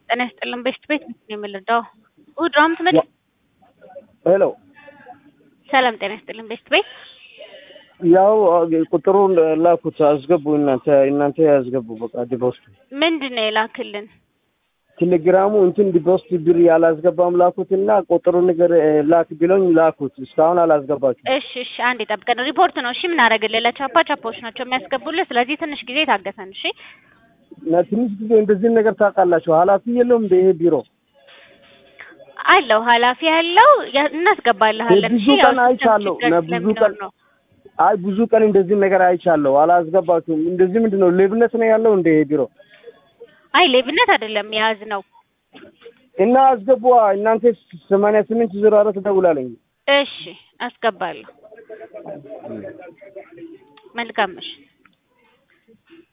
ጤና ይስጥልን። ቤስት ቤት ነው የምንረዳው። እሑድ ነው የምትመጪው? ሄሎ ሰላም ጤና ይስጥልን። ቤስት ቤት ያው ቁጥሩን ላኩት አስገቡ። እናንተ እናንተ ያስገቡ በቃ ዲፖስት ምንድን ነው የላክልን? ቴሌግራሙ እንትን ዲፖስት ብር ያላስገባም ላኩት እና ቁጥሩ ነገር ላክ ቢሎኝ ላኩት። እስካሁን አላስገባችሁ። እሺ እሺ፣ አንድ ጠብቀን ሪፖርት ነው እሺ። ምን አደረግልህ? ለቻፓ ቻፓዎች ናቸው የሚያስገቡልህ። ስለዚህ ትንሽ ጊዜ ታገሰን እሺ። እና ትንሽ ጊዜ እንደዚህ ነገር ታውቃላችሁ። ኃላፊ የለውም እንደ ይሄ ቢሮ አለው ኃላፊ ያለው ያ- እናስገባልሃለን። ብዙ እሺ ያው ቀን አይቻለሁ። ችግር ለብዙ ስለሚኖር ቀን ነው። አይ ብዙ ቀን እንደዚህ ነገር አይቻለሁ። አላስገባችሁም። እንደዚህ ምንድን ነው ሌብነት ነው ያለው እንደ ይሄ ቢሮ አይ ሌብነት አይደለም የያዝ ነው። እና አስገቡ። እናንተ ሰማንያ ስምንት ዜሮ አራት ደውላለኝ። እሺ አስገባለሁ። መልካም እሺ